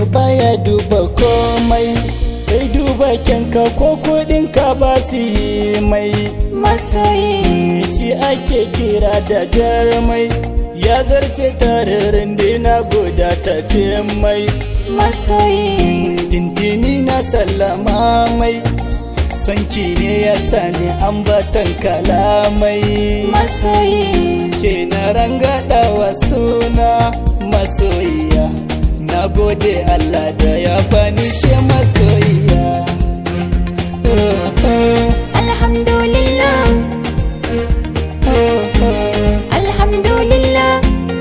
baya duba komai kai duba kyanka ko kudinka ba su yi mai masoyi shi ake kira da jarmai ya zarce tararin na goda ta ce mai masoyi tintini na sallama mai sonki ne ya sani ambatan kalamai masoyi ke na rangada wa suna masoyiya na gode Allah da ya bani ke masoyiya alhamdulillah alhamdulillah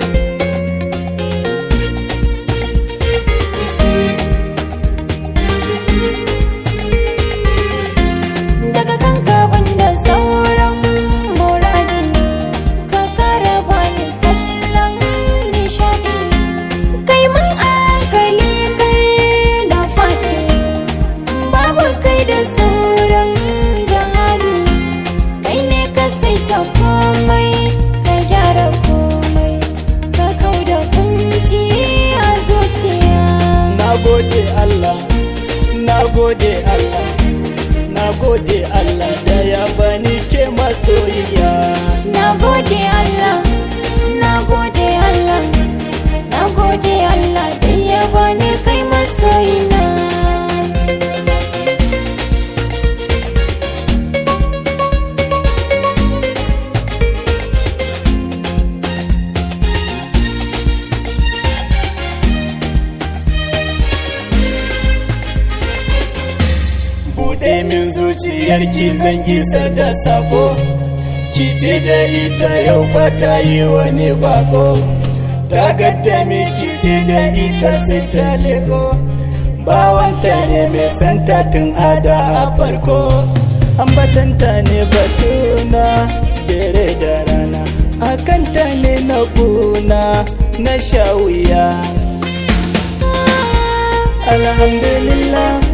daga kanka banda sauran muradi ka kara bani kallon nishadi kai mun akali kar na faɗi babu kai da sauran jihadi kai ne ka saita komai ka gyara komai ka kau da kunci a zuciya na gode Allah na gode Allah na gode Allah da ya bani ke masoyiya na gode Allah na gode Allah na gode Allah da ya bani kai masoyina buɗe min zuciyarki zan isar da sako ki ce da ita yau fata yi wani bako ta gadda ki ce da ita sai ta leko bawanta ne mai santa tun ada a farko ambatanta ne batuna dare da rana akanta ne na kuna na sha wuya alhamdulillah